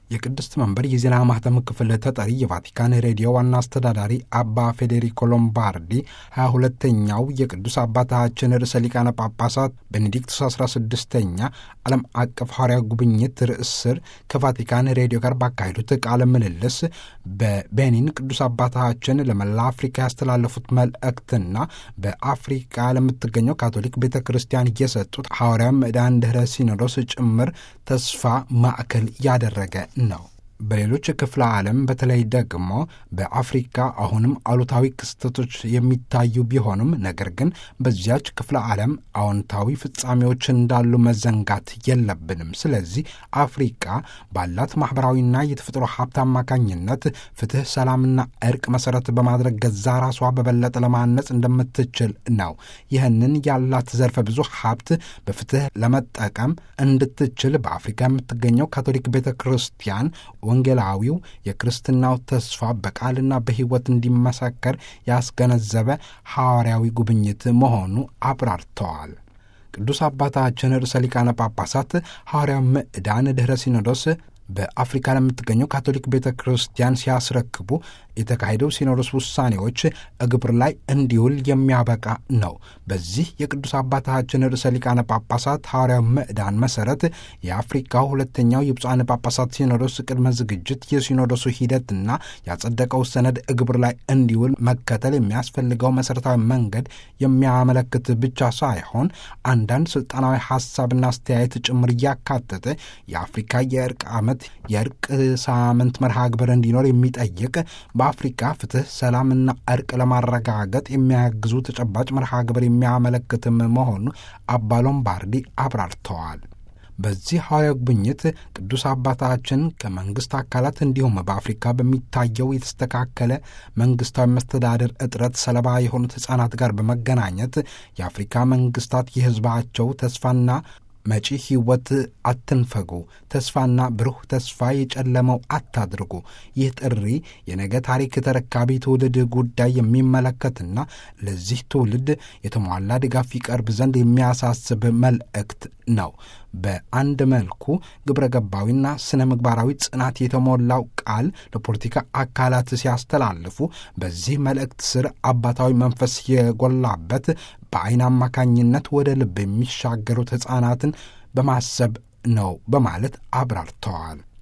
የቅድስት መንበር የዜና ማህተም ክፍል ተጠሪ የቫቲካን ሬዲዮ ዋና አስተዳዳሪ አባ ፌዴሪኮ ሎምባርዲ ሀያ ሁለተኛው የቅዱስ አባታችን ርዕሰ ሊቃነ ጳጳሳት ቤኔዲክቱስ አስራ ስድስተኛ ዓለም አቀፍ ሐዋርያ ጉብኝት ርዕስ ስር ከቫቲካን ሬዲዮ ጋር ባካሄዱት ቃለ ምልልስ በቤኒን ቅዱስ አባታችን ለመላ አፍሪካ ያስተላለፉት መልእክትና በአፍሪካ ለምትገኘው ካቶሊክ ቤተ ክርስቲያን የሰጡት ሐዋርያ ምዕዳን ድኅረ ሲኖዶስ ጭምር ተስፋ ማዕከል ያደረገ ነው። በሌሎች ክፍለ ዓለም በተለይ ደግሞ በአፍሪካ አሁንም አሉታዊ ክስተቶች የሚታዩ ቢሆኑም ነገር ግን በዚያች ክፍለ ዓለም አዎንታዊ ፍጻሜዎች እንዳሉ መዘንጋት የለብንም። ስለዚህ አፍሪካ ባላት ማኅበራዊና የተፈጥሮ ሀብት አማካኝነት ፍትሕ፣ ሰላምና እርቅ መሠረት በማድረግ ገዛ ራሷ በበለጠ ለማነጽ እንደምትችል ነው። ይህንን ያላት ዘርፈ ብዙ ሀብት በፍትሕ ለመጠቀም እንድትችል በአፍሪካ የምትገኘው ካቶሊክ ቤተ ክርስቲያን ወንጌላዊው የክርስትናው ተስፋ በቃልና በሕይወት እንዲመሰከር ያስገነዘበ ሐዋርያዊ ጉብኝት መሆኑ አብራርተዋል። ቅዱስ አባታችን ርዕሰ ሊቃነ ጳጳሳት ሐዋርያው ምዕዳን ድኅረ ሲኖዶስ በአፍሪካ ለምትገኘው ካቶሊክ ቤተ ክርስቲያን ሲያስረክቡ የተካሄደው ሲኖዶስ ውሳኔዎች እግብር ላይ እንዲውል የሚያበቃ ነው። በዚህ የቅዱስ አባታችን ርዕሰ ሊቃነ ጳጳሳት ሐዋርያው ምዕዳን መሠረት የአፍሪካው ሁለተኛው የብፁዓን ጳጳሳት ሲኖዶስ ቅድመ ዝግጅት የሲኖዶሱ ሂደትና ያጸደቀው ሰነድ እግብር ላይ እንዲውል መከተል የሚያስፈልገው መሠረታዊ መንገድ የሚያመለክት ብቻ ሳይሆን አንዳንድ ሥልጣናዊ ሐሳብና አስተያየት ጭምር እያካተተ የአፍሪካ የእርቅ ዓመት የእርቅ ሳምንት መርሃ ግብር እንዲኖር የሚጠይቅ በአፍሪካ ፍትሕ፣ ሰላምና እርቅ ለማረጋገጥ የሚያግዙ ተጨባጭ መርሃ ግብር የሚያመለክትም መሆኑ አባ ሎምባርዲ አብራርተዋል። በዚህ ሐዋርያዊ ጉብኝት ቅዱስ አባታችን ከመንግሥት አካላት እንዲሁም በአፍሪካ በሚታየው የተስተካከለ መንግሥታዊ መስተዳደር እጥረት ሰለባ የሆኑት ሕፃናት ጋር በመገናኘት የአፍሪካ መንግሥታት የሕዝባቸው ተስፋና መጪ ሕይወት አትንፈጉ፣ ተስፋና ብሩህ ተስፋ የጨለመው አታድርጉ። ይህ ጥሪ የነገ ታሪክ ተረካቢ ትውልድ ጉዳይ የሚመለከትና ለዚህ ትውልድ የተሟላ ድጋፍ ይቀርብ ዘንድ የሚያሳስብ መልእክት ነው። በአንድ መልኩ ግብረ ገባዊና ስነ ምግባራዊ ጽናት የተሞላው ቃል ለፖለቲካ አካላት ሲያስተላልፉ በዚህ መልእክት ስር አባታዊ መንፈስ የጎላበት በዓይን አማካኝነት ወደ ልብ የሚሻገሩት ሕፃናትን በማሰብ ነው በማለት አብራርተዋል።